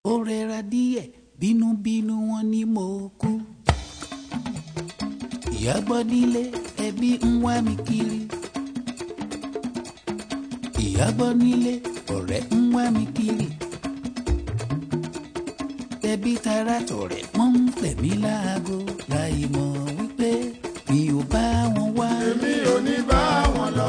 ó rẹra díẹ̀ bínúbínú wọn ni mo kú. ìyá gbọ́ nílé ẹbí ń wá mi kiri. ìyá gbọ́ nílé ọ̀rẹ́ ń wá mi kiri. ẹbí tara tọ̀rẹ́ wọ́n ń pè mí láago láì mọ̀ wípé mi ò bá wọn wá. èmi ò ní bá wọn lọ.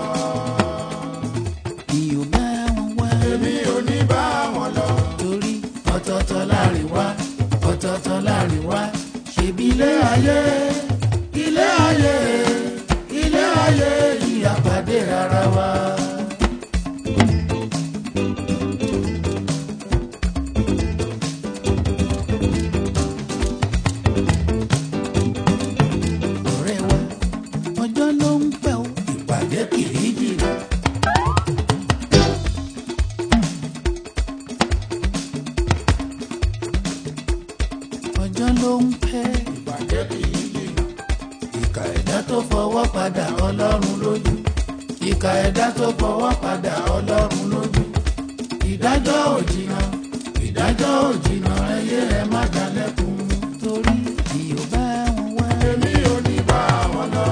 mi ò bá wọn wá. èmi ò ní bá wọn lọ. torí ọ̀tọ̀ọ̀tọ̀ láàrin wá ọ̀tọ̀ọ̀tọ̀ láàrin wá ṣèbí ilé ayé ilé ayé ilé ayé ìyàpàdé ara wa. ọ̀rẹ́ wa ọjọ́ ló ń pẹ́ o ìpàdé kìí jìnnà. ọjọ́ ló ń pẹ́ ìbàjẹ́ kì í jìnnà. ìkà ẹ̀dá tó fọwọ́ padà ọlọ́run lójú ìkà ẹ̀dá tó fọwọ́ padà ọlọ́run lójú ìdájọ́ ò jìnnà ìdájọ́ ò jìnnà ẹyẹ ẹ má dalẹ́kun torí tí ò bá wọn wá èmi ò ní bá wọn lọ.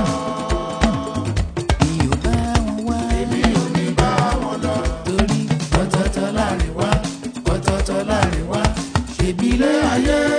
tí ò bá wọn wá èmi ò ní bá wọn lọ. torí ọ̀tọ̀ọ̀tọ̀ láàrin wá ọ̀tọ̀ọ̀tọ̀ láàrin wá ṣèbí ilé ayé